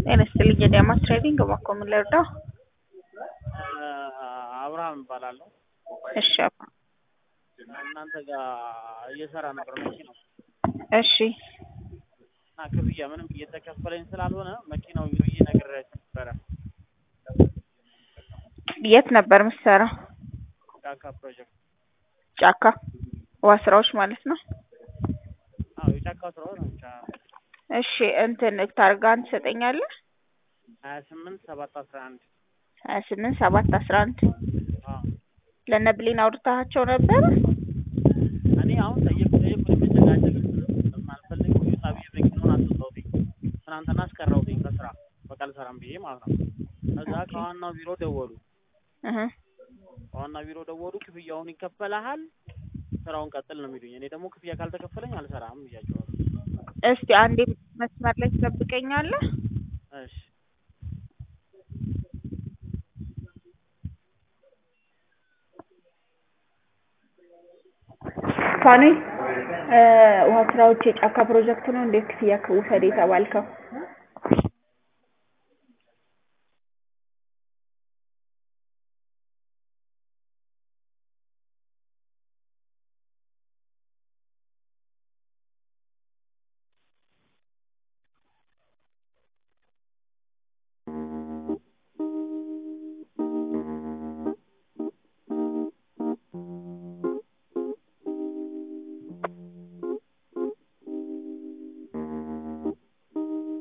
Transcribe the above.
ጤና ይስጥልኝ የዳማስ ትሬዲንግ እባክዎ ምን ልርዳው? አብርሃም እባላለሁ። እሺ አባ እናንተ ጋር እየሰራ ነበር መኪናው እሺ እና ክፍያ ምንም እየተከፈለኝ ስላልሆነ መኪናው ብዬ ነግሬያቸው ነበረ። የት ነበር የምትሰራው? ጫካ ፕሮጀክት ጫካ ውሃ ስራዎች ማለት ነው። አዎ የጫካ ስራው ነው ብቻ እሺ እንትን ታርጋን ትሰጠኛለህ? ሀያ ስምንት ሰባት አስራ አንድ ሀያ ስምንት ሰባት አስራ አንድ አዎ ለነ ብሌን አውርታቸው ነበር? እኔ አሁን ጠየቁ ጠየቁ መጨቃጨቅ ማልፈልግ ወጣ ብዬ መኪናውን አስወጣሁትኝ ትናንትና አስቀረሁትኝ ከስራ በቃ አልሰራም ብዬ ማለት ነው። ከዛ ከዋናው ቢሮ ደወሉ እህ ከዋናው ቢሮ ደወሉ ክፍያውን ይከፈልሃል ስራውን ቀጥል ነው የሚሉኝ። እኔ ደግሞ ክፍያ ካልተከፈለኝ አልሰራም ብያቸዋለሁ። እስቲ አንዴ መስመር ላይ ትጠብቀኛለህ? እሺ ፋኒ ውሃ ስራዎች የጫካ ፕሮጀክት ነው እንዴት ክፍያ ውሰድ የተባልከው?